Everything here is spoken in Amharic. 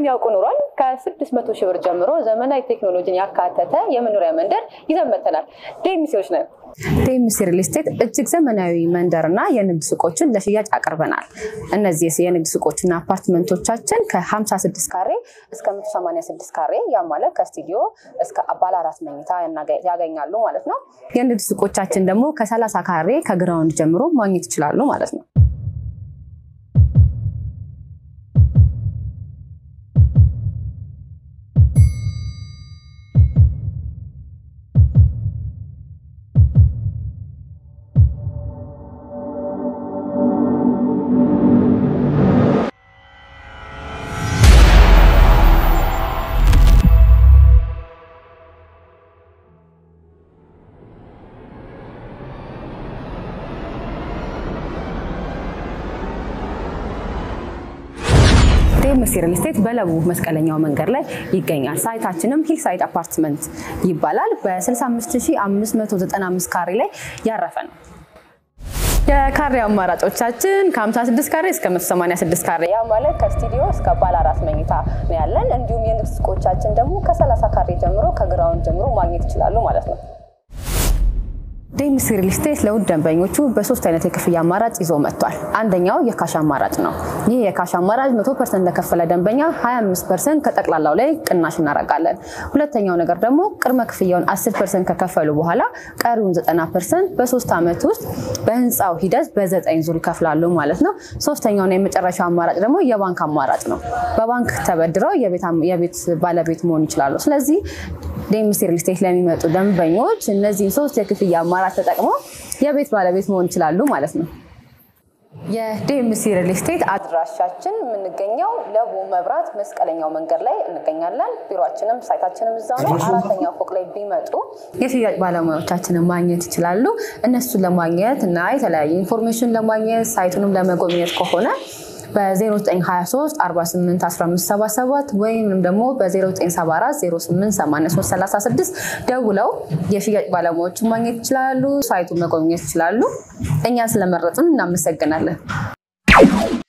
እነዚህን ያውቁ ኑሯል። ከ600 ሺህ ብር ጀምሮ ዘመናዊ ቴክኖሎጂን ያካተተ የመኖሪያ መንደር ይዘን መጥተናል። ዴሚሴዎች ነን። ዴሚሲ ሪል ስቴት እጅግ ዘመናዊ መንደርና የንግድ ሱቆችን ለሽያጭ አቅርበናል። እነዚህ የንግድ ሱቆችና አፓርትመንቶቻችን ከ56 ካሬ እስከ 186 ካሬ ያ ማለት ከስቱዲዮ እስከ ባለ አራት መኝታ ያገኛሉ ማለት ነው። የንግድ ሱቆቻችን ደግሞ ከ30 ካሬ ከግራውንድ ጀምሮ ማግኘት ይችላሉ ማለት ነው። ዴምሲ ሪል ስቴት በለቡ መስቀለኛው መንገድ ላይ ይገኛል። ሳይታችንም ሂል ሳይድ አፓርትመንት ይባላል። በ65595 ካሬ ላይ ያረፈ ነው። የካሬ አማራጮቻችን ከ56 ካሬ እስከ 186 ካሬ ያ ማለት ከስቱዲዮ እስከ ባለ አራት መኝታ ነው ያለን። እንዲሁም የንግድ ሱቆቻችን ደግሞ ከ30 ካሬ ጀምሮ ከግራውንድ ጀምሮ ማግኘት ይችላሉ ማለት ነው። ዴምሲ ሪል ስቴት ለውድ ደንበኞቹ በሶስት አይነት የክፍያ አማራጭ ይዞ መጥቷል። አንደኛው የካሽ አማራጭ ነው። ይህ የካሽ አማራጭ 100 ፐርሰንት ለከፈለ ደንበኛ 25 ፐርሰንት ከጠቅላላው ላይ ቅናሽ እናደርጋለን። ሁለተኛው ነገር ደግሞ ቅድመ ክፍያውን 10 ፐርሰንት ከከፈሉ በኋላ ቀሪውን 90 ፐርሰንት በሶስት ዓመት ውስጥ በህንፃው ሂደት በዘጠኝ ዙር ይከፍላሉ ማለት ነው። ሶስተኛውና የመጨረሻው አማራጭ ደግሞ የባንክ አማራጭ ነው። በባንክ ተበድረው የቤት ባለቤት መሆን ይችላሉ። ስለዚህ ዴምሲ ሪል ስቴት ለሚመጡ ደንበኞች እነዚህን ሶስት የክፍያ አማራጭ ተጠቅመው የቤት ባለቤት መሆን ይችላሉ ማለት ነው። የዴምሲ ሪል ስቴት አድራሻችን የምንገኘው ለቡ መብራት መስቀለኛው መንገድ ላይ እንገኛለን። ቢሮችንም ሳይታችንም እዛው ነው። አራተኛው ፎቅ ላይ ቢመጡ የሽያጭ ባለሙያዎቻችንን ማግኘት ይችላሉ። እነሱን ለማግኘት እና የተለያዩ ኢንፎርሜሽን ለማግኘት ሳይቱንም ለመጎብኘት ከሆነ በ0923 48 1577 ወይም ደግሞ በ0974 088336 ደውለው የሽያጭ ባለሙያዎችን ማግኘት ይችላሉ። ሳይቱን መጎብኘት ይችላሉ። እኛን ስለመረጡን እናመሰግናለን።